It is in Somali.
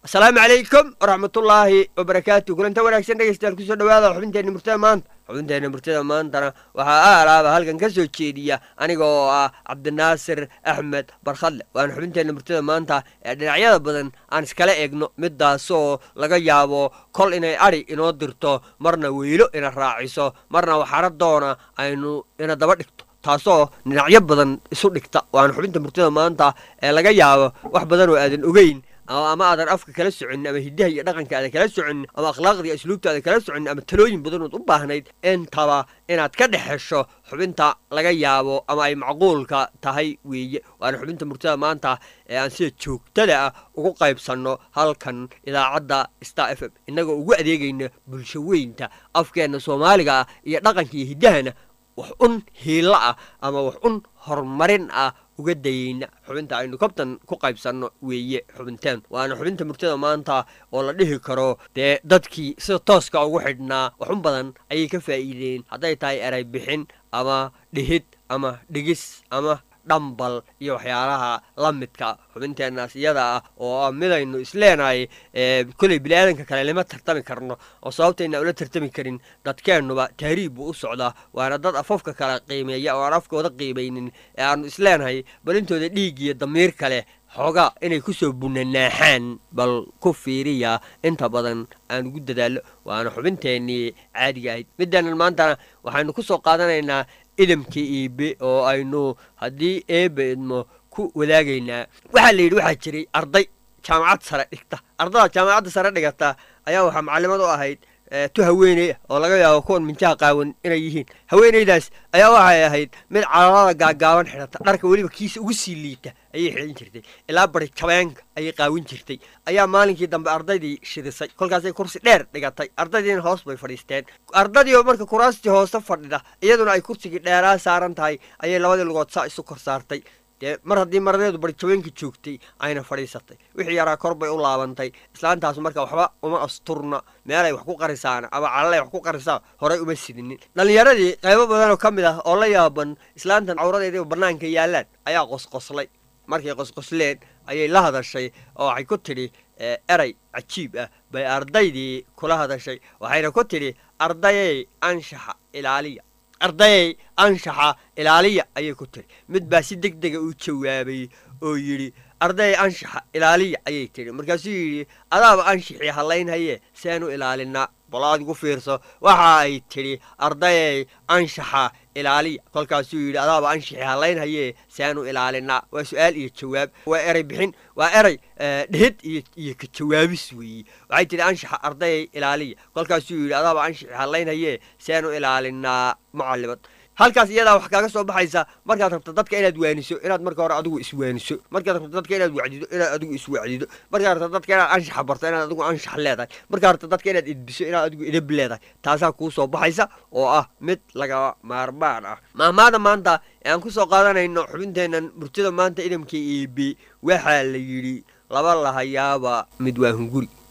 asalaamu calaykum waraxmatullaahi wabarakaatu kulanta wanaagsan dhegeystayaal kusoo dhawaada xubinteenna murtada maanta xubinteenna murtada maantana waxaa aalaaba halkan ka soo jeediya aniga oo ah cabdinaasir axmed barkhadle waana xubinteenna murtada maanta ee dhinacyada badan aan iskala eegno midaasoo laga yaabo kol inay adhi inoo dirto marna weylo ina raaciso marna waxaradoona aynu ina daba dhigto taasoo dhinacyo badan isu dhigta waana xubinta murtada maanta ee laga yaabo wax badan oo aadan ogeyn ama aadan afka kala soconin ama hidaha iyo dhaqanka aadan kala soconin ama akhlaaqda iyo asluubta aadan kala soconin ama talooyin badanood u baahnayd intaba inaad ka dhex hesho xubinta laga yaabo ama ay macquulka tahay weeye waana xubinta murtada maanta ee aan sida joogtada ah ugu qaybsanno halkan idaacadda star f m innagoo ugu adeegayna bulsho weynta afkeenna soomaaliga ah iyo dhaqanka iyo hiddahana wax un hiilo ah ama wax un horumarin ah uga dayeyna xubinta aynu kabtan ku qaybsanno weeye xubinteen waana xubinta murtada maanta oo la dhihi karo dee dadkii sida tooska ugu xidhnaa waxun badan ayay ka faa'iideen hadday tahay eray bixin ama dhihid ama dhigis ama dhambal iyo waxyaalaha la midka xubinteennaas iyada ah oo midaynu isleenahay koley biniaadanka kale lama tartami karno oo sababtayna ula tartami karin dadkeennuba tahriib buu u socdaa waana dad afafka kale qiimeeya oo aan afkooda qiimaynin ee aanu isleenahay balintooda dhiig iyo damiir kale xoogaa inay kusoo bunanaaxaan bal ku fiiriya inta badan aan ugu dadaallo waana xubinteennii caadiga ahayd midaanan maantana waxaynu ku soo qaadanaynaa idamka iibe oo aynu haddii eebe idmo ku wadaagaynaa waxaa la yidhi waxaa jiray arday jaamacad sare dhigta ardada jaamacadda sare dhigata ayaa waxaa macallimad u ahayd tu haweeney ah oo laga yaabo kuwan minjaha qaawan inay yihiin haweeneydaas ayaa waxay ahayd mid calalada gaagaaban xidhata dharka weliba kiisa ugu sii liita ayay xidhan jirtay ilaa bari jabeenka ayay qaawin jirtay ayaa maalinkii dambe ardaydii shidisay kolkaasay kursi dheer dhigatay ardaydiina hoos bay fadhiisteen ardadii oo marka kuraastii hoose fadhida iyaduna ay kursigii dheeraa saaran tahay ayay labadii lugood saa isu kor saartay dee mar haddii maradeedu barjabeenka joogtay ayna fadhiisatay wixii yaraa kor bay u laabantay islaantaas marka waxba uma asturna meelay wax ku qarisaana ama calalay wax ku qarisaa horay uma sidinin dhallinyaradii qaybo badanoo ka mid ah oo la yaaban islaantan cawradeediiba bannaanka yaallaan ayaa qosqoslay markay qosqosleen ayay la hadashay oo waxay ku tidhi erey cajiib ah bay ardaydii kula hadashay waxayna ku tidhi ardayey anshaxa ilaaliya ardayey anshaxa ilaaliya ayay ku tiri mid baa si deg dega u jawaabay oo yidhi ardayey anshaxa ilaaliya ayay tidhi markaasuu yidhi adaaba anshaxii hallaynhaye seenu ilaalinaa bal adigu fiirso waxa ay tidhi ardayey anshaxa ilaaliya kolkaasuu yidhi adaaba anshaxii hallaynhaye seenu ilaalinaa waa su-aal iyo jawaab waa eray bixin waa eray dhehid iyo ka jawaabis weeye waxay tidhi anshaxa ardayey ilaaliya kolkaasuu yidhi adaaba anshaxii hallaynhaye seenu ilaalinaa mucalimad halkaas iyadaa wax kaaga soo baxaysa markaad rabto dadka inaad waaniso inaad marka hore adigu iswaaniso markaad rabto dadka inaad wacdido inaad adigu iswacdido markaad rabto dadka inaad anshaxa barto inaad adigu anshax leedahay markaad rabto dadka inaad idbiso inaad adigu idab leedahay taasaa kuu soo baxaysa oo ah mid laga maarmaan ah maahmaada maanta ee aan ku soo qaadanayno xubinteennan murtida maanta idamka iibi waxaa la yidhi laba lahayaaba mid waa hunguri